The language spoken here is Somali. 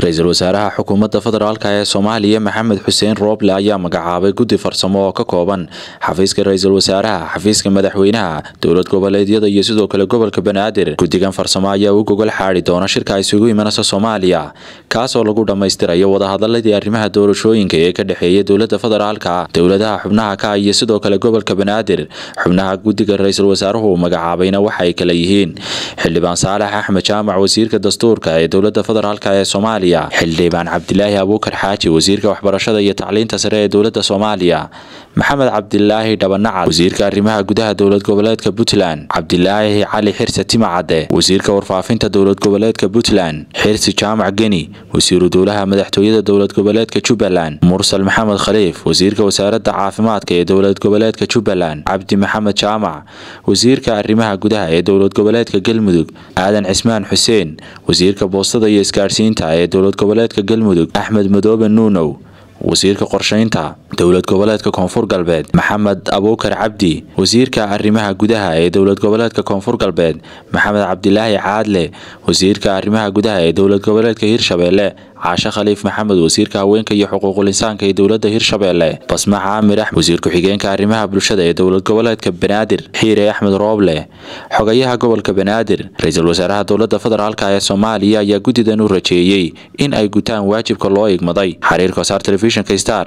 ra-iisul wasaaraha xukuumadda federaalk ee soomaaliya maxamed xuseen rooble ayaa magacaabay guddi farsamo oo ka kooban xafiiska ra-iisul wasaaraha xafiiska madaxweynaha dowlad goboleedyada iyo sidoo kale gobolka banaadir guddigan farsamo ayaa u gogol xaadi doona shirka isugu imanaysa soomaaliya kaasoo lagu dhammaystirayo wadahadaladii arrimaha doorashooyinka ee ka dhexeeya dowladda federaalka dowladaha xubnaha ka iyo sidoo kale gobolka banaadir xubnaha guddiga ra-iisul wasaaruhu uu magacaabayna waxay kala yihiin xildhibaan saalax axmed jaamac wasiirka dastuurka ee dowlada federaalk ee soomaaliya xildhibaan cabdilaahi abuukar xaaji wasiirka waxbarashada iyo tacliinta sare ee dowlada soomaaliya maxamed cabdilaahi dhabanacad wasiirka arrimaha gudaha dowlad goboleedka puntland cabdilaahi cali xirse timacadde wasiirka warfaafinta dowlad goboleedka puntland xirsi jaamac geni wasiiru dowlaha madaxtooyada dowlad goboleedka jubbaland mursal maxamed khaliif wasiirka wasaaradda caafimaadka ee dowlad goboleedka jubbaland cabdi maxamed jaamac wasiirka arrimaha gudaha ee dowlad goboleedka galmudug aadan cismaan xuseen wasiirka boostada iyo isgaadhsiinta ee dowlad goboleedka galmudug axmed madoobe nuunow wasiirka qorsheynta dowlad goboleedka koonfur galbeed maxamed abuukar cabdi wasiirka arrimaha gudaha ee dowlad goboleedka koonfur galbeed maxamed cabdilaahi caadle wasiirka arrimaha gudaha ee dowlad goboleedka hirshabeelle caashe khaliif maxamed wasiirka haweenka iyo xuquuqul insaanka ee dowlada hirshabeelle basmax aamir axmed wasiir ku-xigeenka arrimaha bulshada ee dowlad goboleedka banaadir xiire axmed rooble xogayaha gobolka banaadir ra-iisul wasaaraha dowlada federaalk ee soomaaliya ayaa guddidan u rajeeyey in ay gutaan waajibka loo igmaday xiriirka wasaar telefishinka star